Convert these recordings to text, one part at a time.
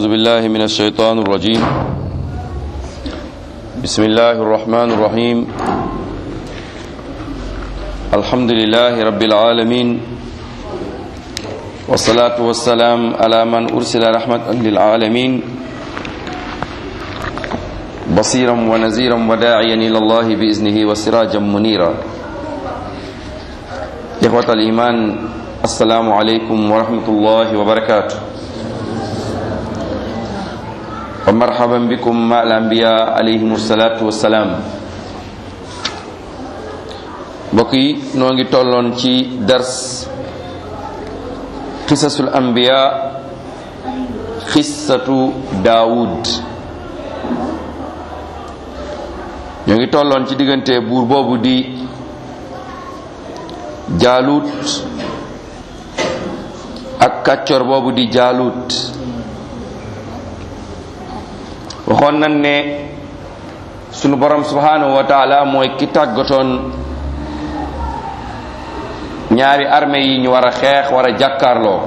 أعوذ بالله من الشيطان الرجيم بسم الله الرحمن الرحيم الحمد لله رب العالمين والصلاة والسلام على من أرسل رحمة للعالمين بصيرا ونذيرا وداعيا إلى الله بإذنه وسراجا منيرا إخوة الإيمان السلام عليكم ورحمة الله وبركاته wa marhaban bikum ma al anbiya alayhim salaatu wassalaam mbokk yi noo ngi tolloon ci dars xisasul anbiya xissatu daawud ñoo ngi tolloon ci diggante buur boobu di jaalut ak kàccor boobu di jaalut waxoon nañ ne sunu borom subhanahu wa taala mooy ki tàggatoon ñaari armée yi ñu war a xeex war a jàkkaarloo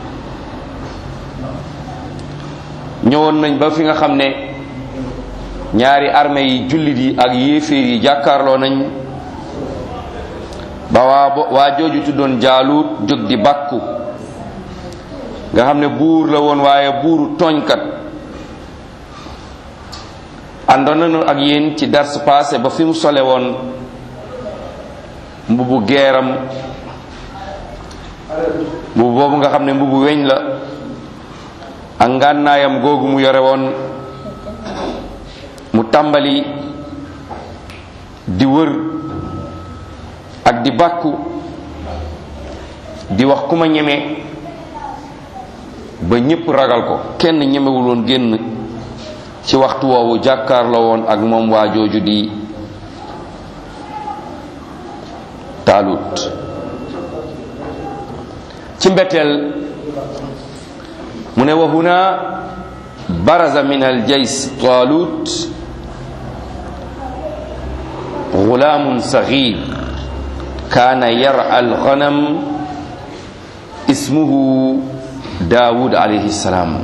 ñëwoon nañ ba fi nga xam ne ñaari armée yi jullit yi ak yéeféer yi jàkkaarloo nañ ba waa waa jooju tuddoon jaaluut jóg di bàkku nga xam ne buur la woon waaye buuru tooñkat àndoon nañu ak yéen ci dars passé ba fi mu sole woon mbubu geeram mbubu boobu nga xam ne mbubu weñ la ak ngànnaayam googu mu yore woon mu tàmbali di wër ak di bàkku di wax ku ma ñeme ba ñépp ragal ko kenn ñemewul woon génn ci waxtu woowu jàkkaarloo woon ak moom waa jooju di taalut ci mbetteel mu ne wa huna baraza min aljays taalut gulaamun saxiir kaana yara alganam ismuhu daawud alayhi salaam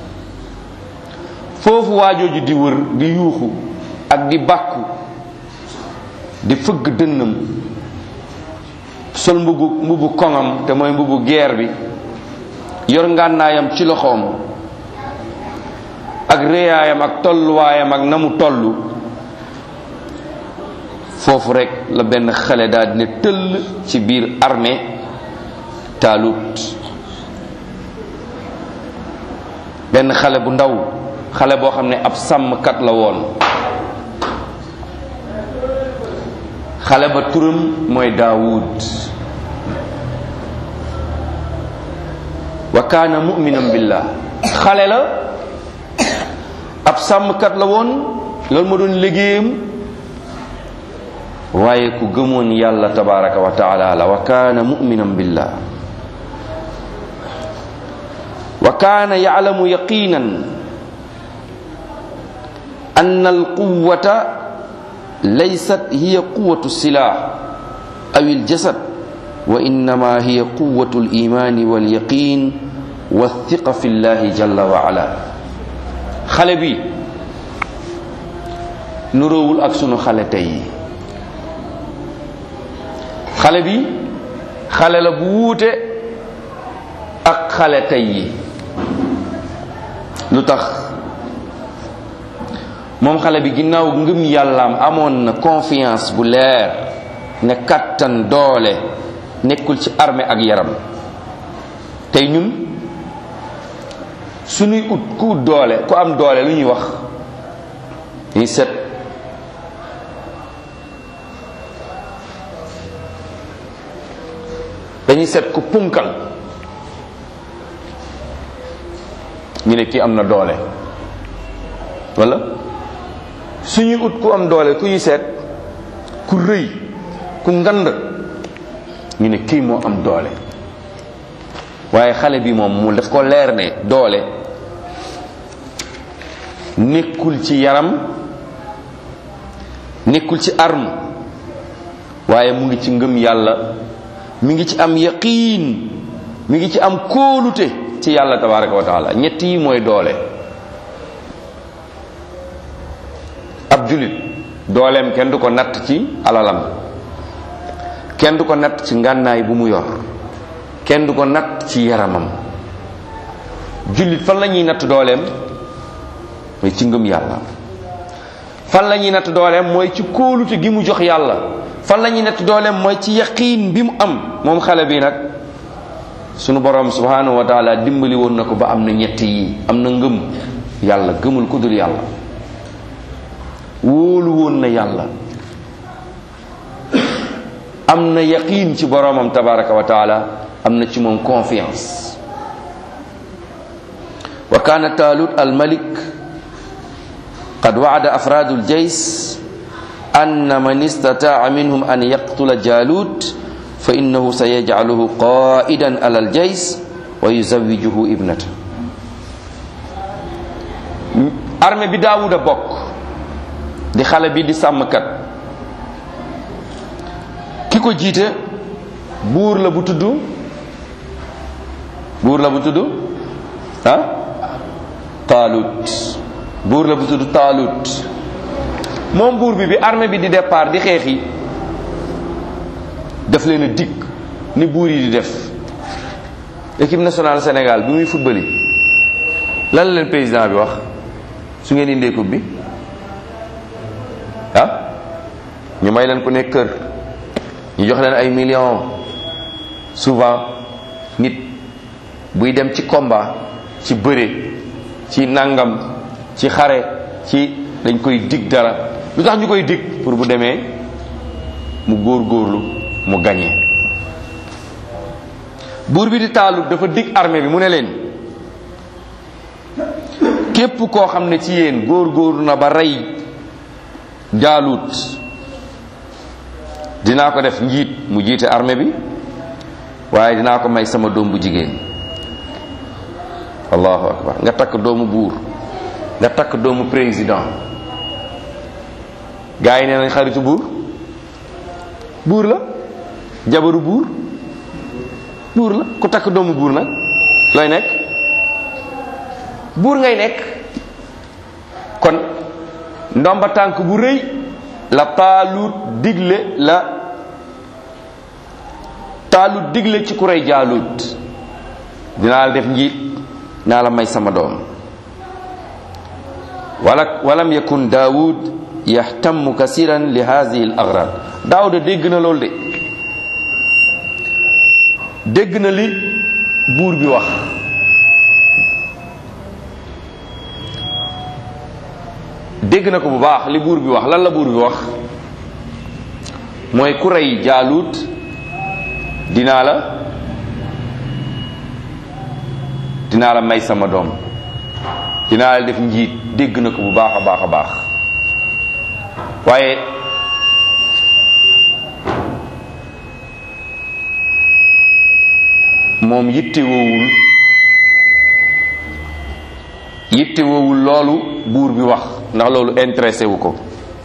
foofu waajooju di wër di yuuxu ak di bàkku di fëgg dënnam sol mbubu mbubu koŋam te mooy mbubu geer bi yor ngànnaayam ci loxoom ak réyaayam ak tolluwaayam ak na mu tollu foofu rekk la benn xale daal dina tëll ci biir armée taalut benn xale bu ndaw xale boo xam ne ab sàmmkat la woon xale ba turam mooy daawud wa kaana muminan billah xale la ab sàmmkat la woon loolu ma doon liggéeyam waaye ku gëmoon yàlla tabaraka wa taala la wa kaana muminan billah wa kaana yalamu yaqinan أن القوة ليست هي قوة السلاح أو الجسد وإنما هي قوة الإيمان واليقين والثقة في الله جل وعلا xale bi nuroowul ak sunu xale tey xale bi xale la bu wuute ak xale tey yi lu tax moom xale bi ginnaaw ngëm yàllaam amoon na confiance bu leer ne kattan doole nekkul ci armée ak yaram tey ñun suñuy ut ku ut doole ku am doole lu ñuy wax dañuy set dañuy set ku punkal ñu ne kii am na doole walla suñuy ut ku am doole ku ñu seet ku rëy ku ngand ñu ne kii moo am doole waaye xale bi moom mu daf ko leer ne doole nekkul ci yaram nekkul ci arme waaye mu ngi ci ngëm yàlla mi ngi ci am yaqiin mi ngi ci am kóolute ci yàlla tabaraka wa taala ñett yi mooy doole ab julit dooleem kenn du ko natt ci alalam kenn du ko natt ci ngànnaay bu mu yor kenn du ko natt ci yaramam jullit fan la ñuy natt dooleem mooy ci ngëm yàlla fan la ñuy natt dooleem mooy ci kóolute gi mu jox yàlla fan la ñuy natt dooleem mooy ci yaqiin bi mu am moom xale bi nag sunu borom subhanahu wa taala dimbali woon na ko ba am na ñett yi am na ngëm yàlla gëmul ku dul yàlla wóolu woon na yàlla am na yaqiin ci boromam tabaraka wa taala am na ci moom confiance wa kaana taalut al malik qad wa'ada afraadu al jays anna man istataa minhum an yaqtula jalut fa innahu sayajcaluhu qaidan ala al jays wa yuzawijuhu ibnata armée bi daawuda bokk di xale bi di sàmmkat ki ko jiite buur la bu tudd buur la bu tudd ah taalut buur la bu tudd taalut moom buur bi bi armée bi di départ di xeexi daf leen a dikk ni buur yi di def équipe nationale Sénégal bi muy football yi lan la leen président bi wax su ngeen indee coupe bi ah ñu may leen ku nekk kër ñu jox leen ay millions souvent nit buy dem ci combat ci bëre ci nangam ci xare ci dañ koy dig dara lu tax ñu koy dig pour bu demee mu góor-góorlu mu gañe buur bi di taalut dafa dig armée bi mu ne leen képp koo xam ne ci yéen góor-góorlu na ba rey jaalut dinaa ko def njiit mu jiite armée bi waaye dinaa ko may sama doom bu jigéen allahu akbar nga takk doomu buur nga takk doomu président gars yi nee nañ xaritu buur buur la jabaru buur buur la ku takk doomu buur nag looy nekk buur ngay nekk kon ndomba tànk bu rëy la taalut digle la taalut digle ci ku rey jaalut dinaa la def njiit naa la may sama doom wala walam yakun daawud yaxtamu kasiran li hadihi al agrad daawuda dégg na loolu de dégg na li buur bi wax dégg na ko bu baax li buur bi wax lan la buur bi wax mooy ku rey jaalut dinaa la dinaa la may sama doom dinaa la def njiit dégg na ko bu baax a baax a baax waaye moom yitte woowul yitte woowul loolu buur bi wax ndax loolu intéressé wu ko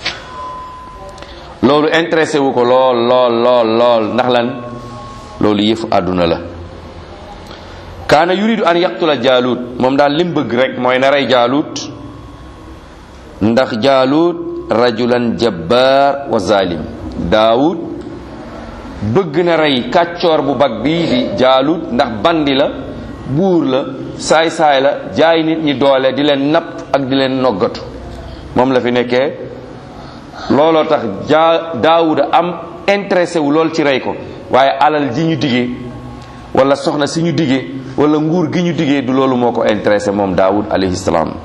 loolu intéressé wu ko lool lool lool lool ndax lan loolu yëfu àdduna la kaana yuridu an yaqtula jaalut moom daal lim bëgg rek mooy na rey jaalut ndax jaalut rajulan jabbaar wa zalim daawud bëgg na rey kàccoor bu bag bii di jaalut ndax bandi la buur la saay-saay la jaay nit ñi doole di leen napp ak di leen noggatu moom la fi nekkee looloo tax jaa daawuda am intéressé wu lool ci rey ko waaye alal ji ñu digee wala soxna si ñu digee wala nguur gi ñu digee du loolu moo ko intéressé moom daawud alayhi salaam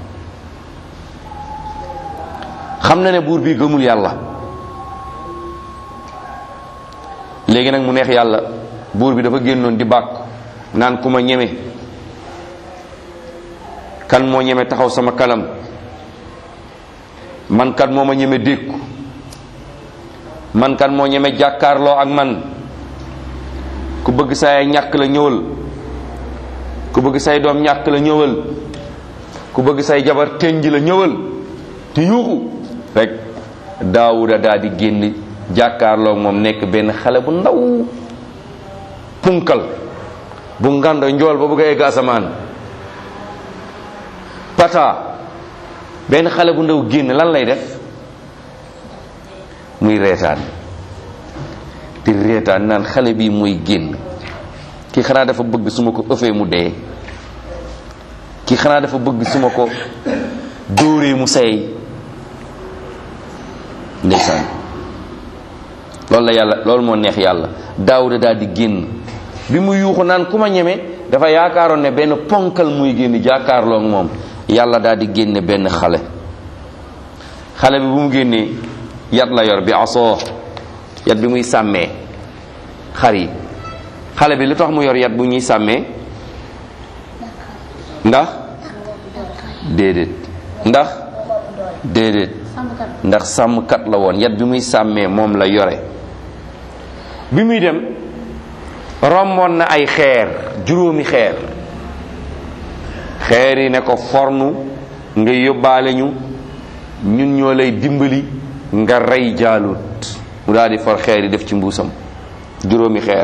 xam na ne buur bi gëmul yàlla léegi nag mu neex yàlla buur bi dafa génnoon di bàkku naan ku ma ñeme kan moo ñeme taxaw sama kanam man kan moo ma ñeme dékku man kan moo ñeme jàkkaarloo ak man ku bëgg say ñàkk la ñëwal ku bëgg say doom ñàkk la ñëwal ku bëgg say jabar tënj la ñëwal te yuuxu rek daawuda daal di génn jàkkaarloo moom nekk benn xale bu ndaw punkal bu ngand njool ba bëgg a egg asamaan pata benn xale bu ndaw génn lan lay def muy reetaan di reetaan naan xale bi muy génn kii xanaa dafa bëgg su ma ko ëffee mu dee kii xanaa dafa bëgg su ma ko dóoree mu seey ndeysaan loolu la yàlla loolu moo neex yàlla daawuda daal di génn bi mu yuuxu naan ku ma ñeme dafa yaakaaroon ne benn ponkal muy génn jàkkaarloo ak moom yàlla daal di génne benn xale xale bi bu mu génnee yat la yor bi asoo yat bi muy sàmmee xar yi xale bi lu tax mu yor yat bu ñuy sàmmee ndax déedéet ndax déedéet ndax sàmmkat la woon yat bi muy sàmmee moom la yore bi muy dem romboon na ay xeer juróomi xeer xeer yi ne ko fornu nga yóbbaale ñu ñun ñoo lay dimbali nga rey jaalut mu daal di for xeer yi def ci mbuusam juróomi xeer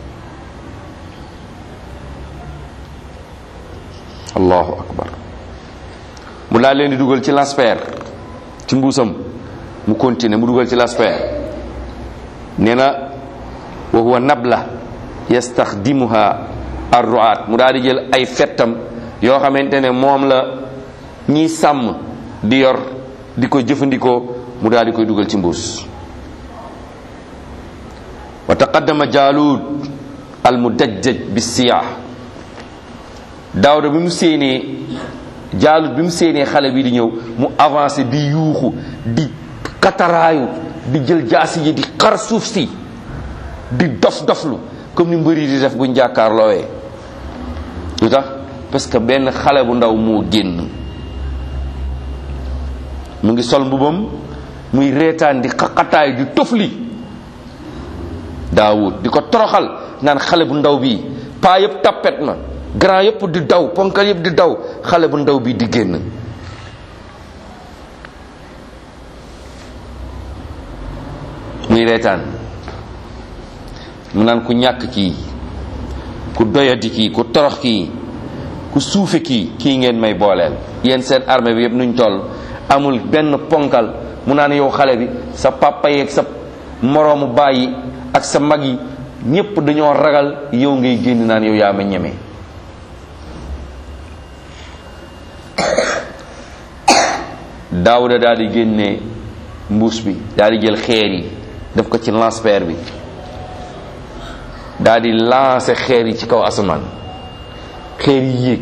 allahu akbar mu daal leen di dugal ci lasper ci mbuusam mu continuer mu dugal ci lasper nee na wa huwa nabla yastaxdimuha arruat mu daal di jël ay fettam yoo xamante ne moom la ñiy sàmm di yor di ko jëfandikoo mu daal di koy dugal ci mbuus wa taqaddama jaalut al mudajjaj bi siyah daawda bi mu séenee jaalut bi mu séenee xale bi di ñëw mu avancé di yuuxu di kataraayu di jël jaasi yi di xar suuf si di dof doflu comme ni mbëri di def buñ jàkkaarloowee lu tax parce que benn xale bu ndaw moo génn mu ngi sol mbubam muy reetaan di xaqataay di tofli daawud di ko toroxal naan xale bu ndaw bii paa yëpp tappet na grand yëpp di daw ponkal yëpp di daw xale bu ndaw bii di génn muy reetaan mu naan ku ñàkk kii ku doyadi kii ku torox kii ku suufe kii kii ngeen may booleel yéen seen armée bi yëpp nuñ toll amul benn ponkal mu naan yow xale bi sa papa yeeg sa moroomu bàyyi ak sa mag yi ñépp dañoo ragal yow ngay génn naan yow yaa ma ñeme daawuda daal di génne mbuus bi daal di jël xeer yi def ko ci lance-pierre bi daal di lancer xeer yi ci kaw asamaan xeer yi yéeg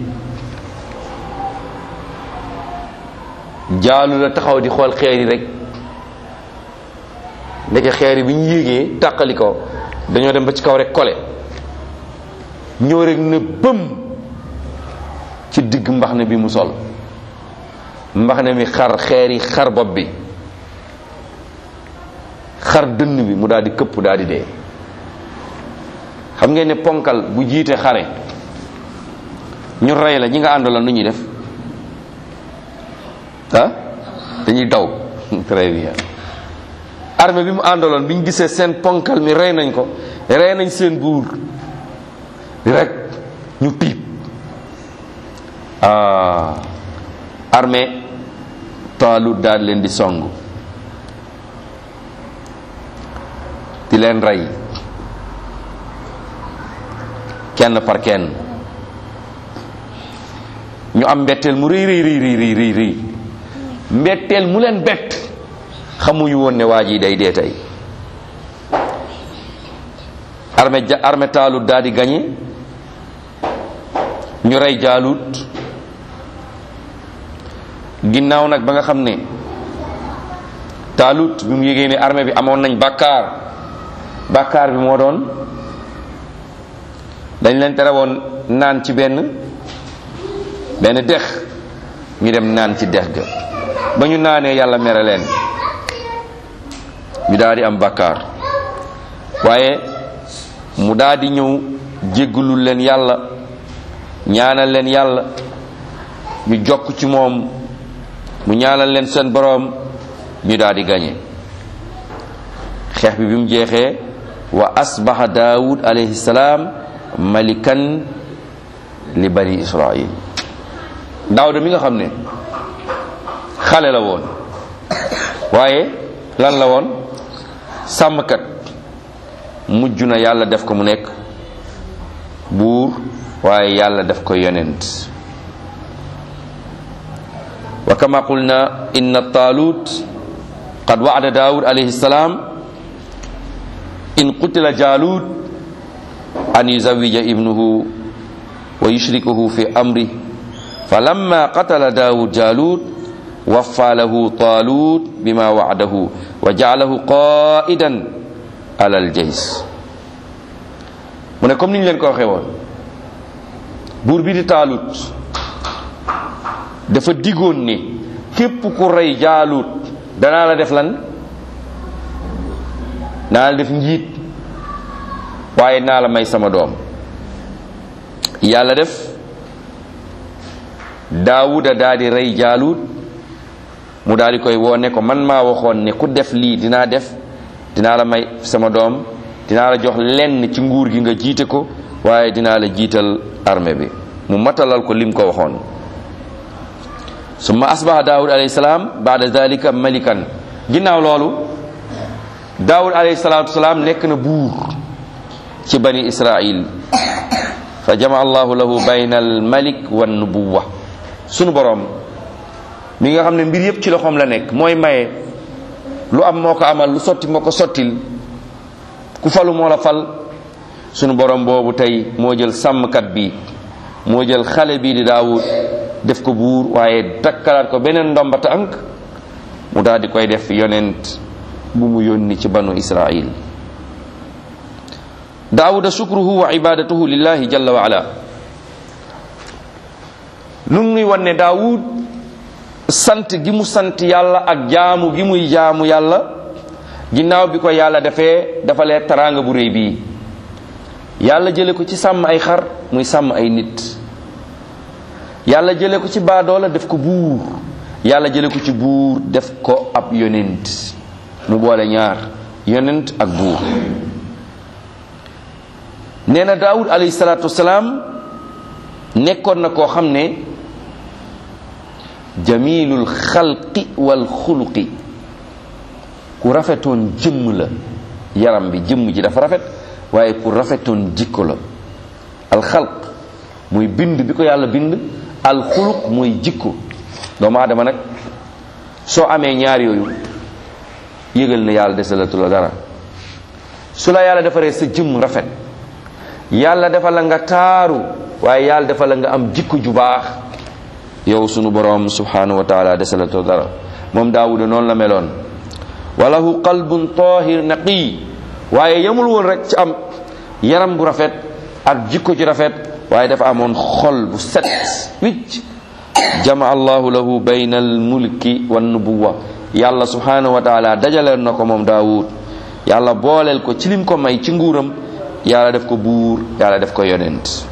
jaalu la taxaw di xool xeer yi rek ndeke xeer yi bi ñu yéegee tàqali ko dañoo dem ba ci kaw rek kole ñoo rek ne bëm ci digg mbax ne bi mu sol mbax ne mi xar xeer yi xar bopp bi xar dënn bi mu daal di këpp daal di dee xam ngeen ne ponkal bu jiite xare ñu rey la ñi nga àndaloon nu ñuy def ah dañuy daw très bien armée bi mu àndaloon bi ñu gisee seen ponkal mi rey nañ ko rey nañ seen buur rek ñu tiit ah armée Taalut daal leen di song di leen rey kenn par kenn ñu am mbetteel mu rëy rëy rëy rëy rëy rëy mbetteel mu leen bett xamuñu woon ne waa ji day dee tey armée ja armée taalut daal di gañe ñu rey jaalut ginnaaw nag ba nga xam ne taalut bi mu yégee ne armée bi amoon nañ bàkkaar bàkkaar bi moo doon dañ leen tere woon naan ci benn benn dex ñu dem naan ci dex ga ba ñu naanee yàlla mere leen ñu daal di am bàkkaar waaye mu daal di ñëw jéggalul leen yàlla ñaanal leen yàlla ñu jokk ci moom mu ñaanal leen seen boroom ñu daal di gañe xeex bi bi mu jeexee wa asbaha daawud alayhi salaam malikan li bani israil daawuda mi nga xam ne xale la woon waaye lan la woon sàmmkat mujj na yàlla def ko mu nekk buur waaye yàlla def ko yonent wa kama qulna inna taalut qad wa'ada daawud alayhi salaam in qutila jaalut an yuzawija ibnuhu wa yushrikuhu fi amri falamma qatala daawud jaalut waffa lahu taalut bima wa'adahu wa ja'alahu qaa'idan ala aljays mu ne comme ni ñu leen ko waxee woon buur bi di taalut dafa digoon ni képp ku rey jaalut danaa la def lan naa la def njiit waaye naa la may sama doom yàlla def daawuda daa di rey jaalut mu daal di koy woone ko man maa waxoon ne ku def lii dinaa def dinaa la may sama doom dinaa la jox lenn ci nguur gi nga jiite ko waaye dinaa la jiital armée bi mu matalal ko lim ko waxoon summa asbaha daawud alayhi salaam baada dalika malikan ginnaaw loolu daawud alayhi salaatu salaam nekk na buur ci bani israil fa jama allahu lahu bayna al malik wa nubuwa sunu borom mi nga xam ne mbir yépp ci loxoom la nekk mooy maye lu am moo ko amal lu sotti moo ko sottil ku falu moo la fal sunu borom boobu tey moo jël sàmmkat bi moo jël xale bii di daawud def ko buur waaye dakkalaat ko beneen ndomba tànk mu daal di koy def yonent bu mu yónni ci banu israil daawuda shukruhu wa ibadatuhu lillahi jalla wa ala lu ngi wan ne daawud sant gi mu sant yàlla ak jaamu gi muy jaamu yàlla ginnaaw bi ko yàlla defee dafa lee taraanga bu réy bii yàlla jële ko ci sàmm ay xar muy sàmm ay nit yàlla jële ko ci baadoola def ko buur yàlla jële ko ci buur def ko ab yonent mu boole ñaar yonent ak buur nee na daawud alayhi salaatu wasalaam nekkoon na koo xam ne jamilul xalqi wal xuluqi ku rafetoon jëmm la yaram bi jëmm ji dafa rafet waaye ku rafetoon jikko la alxalq muy bind bi ko yàlla bind alxuluq muy jikko doomu aadama nag soo amee ñaar yooyu yëgal na yàlla desalatu la dara su la yàlla defaree sa jëmm rafet yàlla dafa la nga taaru waaye yàlla dafa la nga am jikko ju baax yow sunu borom subhanahu wa taala desalatu dara moom daawuda noonu la meloon walahu qalbun tahir naqi waaye yemul woon rek ci am yaram bu rafet ak jikko ju rafet waaye dafa amoon xol bu set wicc jama allahu lahu bayna al mulki wan nubuwa yàlla subhanahu wa taala dajaleen na ko moom daawud yàlla booleel ko ci lim ko may ci nguuram yàlla def ko buur yàlla def ko yonent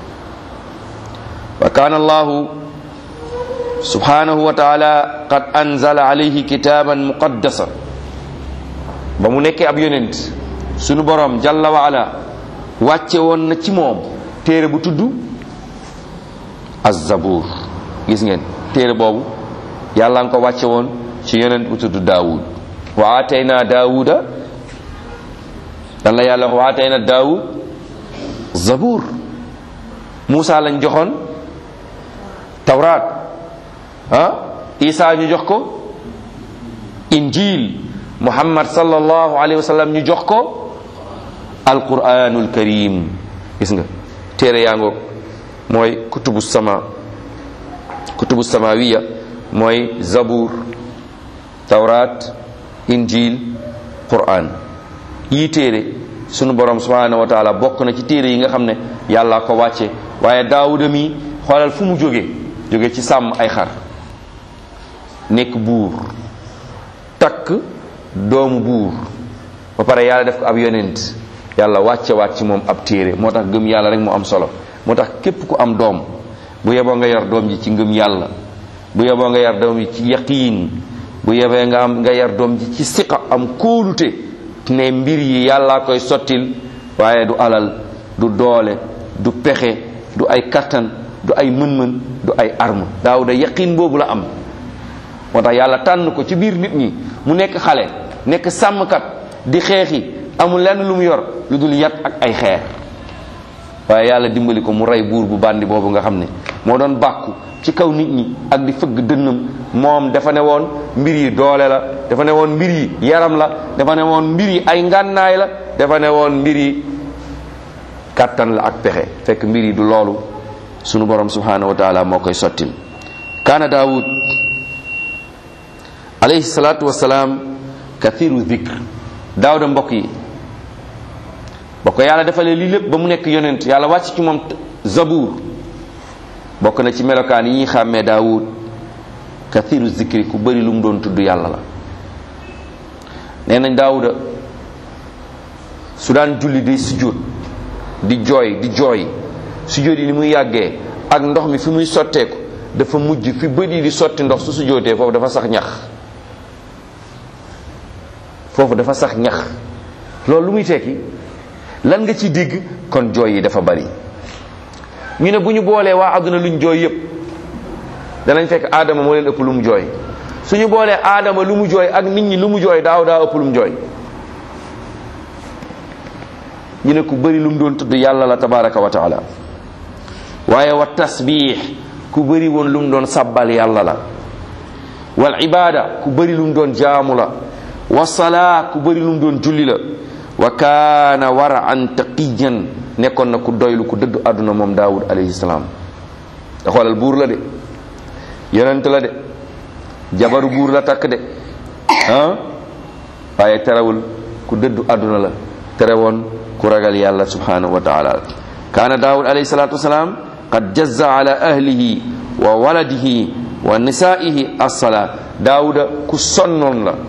wa kana allahu subhanahu wa taala qad anzala alayhi kitaban muqaddasa ba mu nekkee ab yonent sunu borom jalla wa ala wàcce woon na ci moom téere bu tudd az-zabur gis ngeen téere boobu yàlla nga ko wàcce woon ci yonent bu tudd daawud wa atayna daawuda dan la yàlla wax wa atayna daawud zabur Muusa lañ joxoon tawraat ah Isa ñu jox ko injil Muhammad sallallahu alayhi wa sallam ñu jox ko alquranul karim gis nga téere yaa ngoog mooy kutubu sama kutubu samawiya mooy zabur tawrat injil quran yii téere sunu borom subhanahu wa taala bokk na ci téere yi nga xam ne yàlla ko wàcce waaye daawuda mi xoolal fu mu jóge jóge ci sàmm ay xar nekk buur takk doomu buur ba pare yàlla def ko ab yonent yàlla wàcce waat ci moom ab téere moo tax gëm yàlla rek mu am solo moo tax képp ku am doom bu yeboo nga yar doom ji ci ngëm yàlla bu yeboo nga yar doom ji ci yaqiin bu yebee nga am nga yar doom ji ci siqa am kóolute ne mbir yi yàllaa koy sottil waaye du alal du doole du pexe du ay kattan du ay mën-mën du ay arme daaw da yaqiin boobu la am moo tax yàlla tànn ko ci biir nit ñi mu nekk xale nekk sàmmkat di xeexi amul lenn lu mu yor lu dul yat ak ay xeer waaye yàlla dimbali ko mu rey buur bu bandi boobu nga xam ne moo doon bàkku ci kaw nit ñi ak di fëgg dënnam moom dafa ne woon mbir yi doole la dafa ne woon mbir yi yaram la dafa ne woon mbir yi ay ngànnaay la dafa ne woon mbir yi kàttan la ak pexe fekk mbir yi du loolu sunu borom subhanahu wa taala moo koy sottil kaana daawud alayhi salaatu wasalaam kathiru dhikr daawuda mbokk yi bokk yàlla defalee lii lépp ba mu nekk yonent yàlla wàcc ci moom zabuur bokk na ci melokaan yi ñuy xàmmee daawud kathiru zikri ku bëri lu mu doon tudd yàlla la nee nañ daawuda su daan julli day sujjóot di jooy di jooy sujjóot yi ni muy yàggee ak ndox mi fi muy sotteeku dafa mujj fi bët yi di sotti ndox su sujjóotee foofu dafa sax ñax foofu dafa sax ñax loolu lu muy tekki lan nga ci dégg kon jooy yi dafa bari ñu ne bu ñu boolee waa àdduna luñ jooy yépp danañ fekk aadama moo leen ëpp lu mu jooy suñu boolee aadama lu mu jooy ak nit ñi lu mu jooy daaw daa ëpp lu mu jooy ñu ne ku bëri lu mu doon tudd yàlla la tabaraka wa taala waaye wa tasbix ku bëri woon lu mu doon sabbal yàlla la wal ibada ku bëri lu mu doon jaamu la wa salaa ku bëri lu mu doon julli la wa kaana waraan taqiyan nekkoon na ku doylu ku dëddu àdduna moom daawud alayhi salaam da xoolal buur la de yonent la de jabaru buur la takk de ah waaye terewul ku dëddu àdduna la terewoon ku ragal yàlla subhanahu wa taala kaana daawud alayhi salatu wasalaam qad jazza ala ahlihi wa waladihi wa nisaihi assala daawuda ku sonnoon la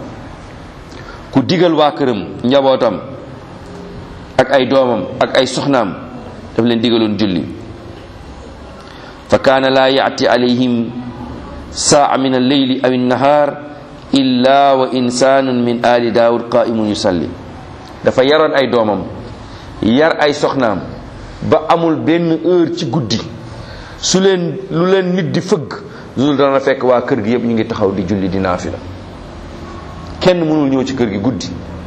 ku digal waa këram njabootam ak ay doomam ak ay soxnaam daf leen digaloon julli fa kaana laa yaati alayhim saa min alleyli aw annahar illa wa insanun min ali daawud qaimun yusalli dafa yaroon ay doomam yar ay soxnaam ba amul benn heure ci guddi su leen lu leen nit di fëgg lu dana fekk waa kër gi yëpp ñu ngi taxaw di julli di naafila kenn mënul ñëw ci kër gi guddi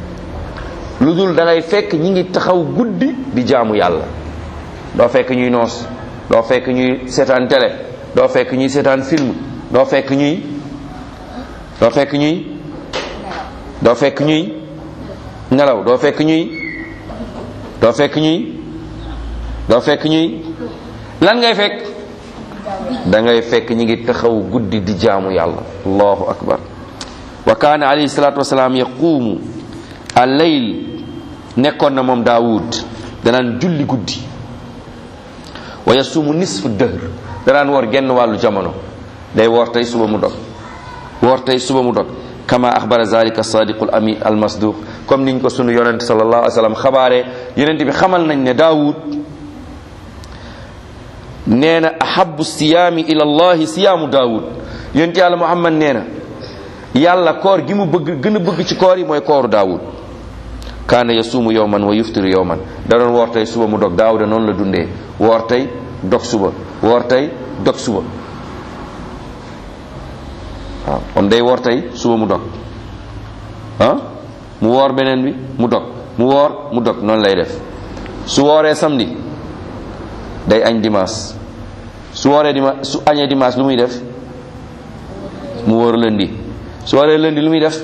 lu dul da ngay fekk ñi ngi taxaw guddi di jaamu yàlla doo fekk ñuy noos doo fekk ñuy seetaan télé doo fekk ñuy seetaan film doo fekk ñuy doo fekk ñuy doo fekk ñuy nelaw doo fekk ñuy doo fekk ñuy doo fekk ñuy lan ngay fekk da ngay fekk ñi ngi taxaw guddi di jaamu yàlla allahu akbar wa kaana alayhi salatu wasalaam yaquumu al-layl nekkoon na moom daawud danaan julli guddi wa yasuumu nisfu dëhr danaan woor genn wàllu jamono day woor tey suba mu dog woor tey suba mu dog kama axbara zalika sadiqul ami al masduq comme niñ ko sunu yonent sallallahu alayhi wa sallam xabaare yonent bi xamal nañ ne daawud nee na ahabu siyaami ila allahi siyaamu daawud yonent yàlla muhammad nee na yàlla koor gi mu bëgg gën a bëgg ci koor yi mooy kooru daawud kaana yasuumu yowman wa yuftiru yowman da doon woor tey suba mu dog daawuda noonu la dundee woor tey dog suba woor tey dog suba waaw kon day woor tey suba mu dog ah mu woor beneen bi mu dog mu woor mu dog noonu lay def su wooree samedi day añ dimanche su wooree dimanche su añee dimanche lu muy def mu woor lundi su wooree lundi lu muy def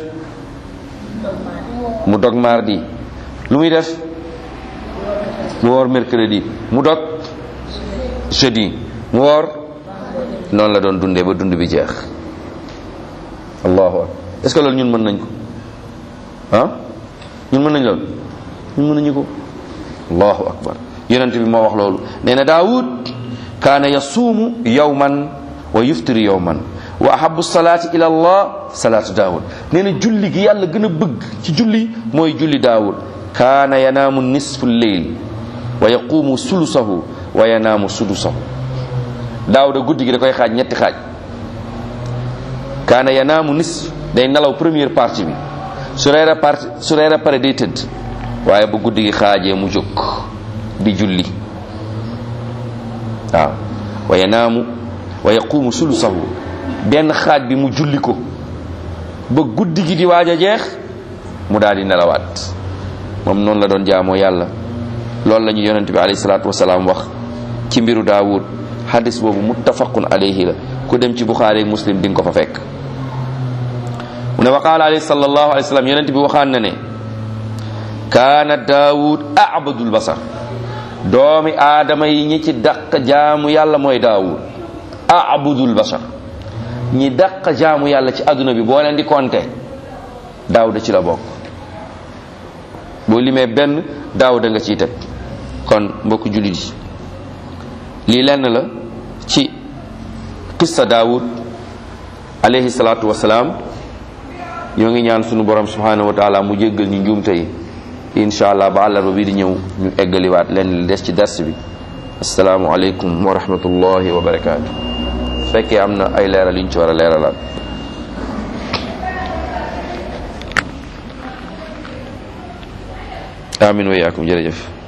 mu dog mardi lu muy def mu woor mercredi mu dog jeudi mu woor noonu la doon dundee ba dund bi jeex allahu akbar est-ce que loolu ñun mën nañ ko ah ñun mën nañ loolu ñun mën nañu ko allahu akbar yonent bi moo wax loolu nee na daawud kaana yasuumu yawman wa yuftiru yawman wa ahabu salaati ila allah salaatu daawud nee na julli gi yàlla gën a bëgg ci julli mooy julli daawud kaana yanaamu nisfu lleyl wa yaquumu sulusahu wa yanaamu sudusahu daawuda guddi gi da koy xaaj ñetti xaaj kaana yanaamu nisf day nelaw première partie bi su reera partie su reera pare day tëdd waaye bu guddi gi xaajee mu jóg di julli waaw wa yanaamu wa yaquumu sulusahu benn xaaj bi mu julli ko ba guddi gi di waaj a jeex mu daal di nelawaat moom noonu la doon jaamoo yàlla loolu la ñu yonent bi alayhi salaatu wasalaam wax ci mbiru daawud hadis boobu muttafaqun alayhi la ku dem ci buxaari muslim di nga ko fa fekk mu ne wa qaala alayhi sallallahu alayhi wa sallam yonent bi waxaan na ne kaana daawud abadul basar doomi aadama yi ñi ci dàq jaamu yàlla mooy daawud abudul basar ñi dàq jaamu yàlla ci adduna bi boo leen di compter daawuda ci la bokk boo limee benn daawuda nga ciy teg kon mbokk jullit yi lii lenn la ci qissa daawud alayhi salaatu wasalaam ñoo ngi ñaan sunu borom subhanahu wa taala mu jéggal ñu njuumte yi incha allah ba àllarba bi di ñëw ñu eggaliwaat leen li des ci dars bi asalaamu aleykum wa rahmatullahi wa barakaatu fekkee am na ay leeral yu ñu ci war a leeralaat amin wa yaakum jërëjëf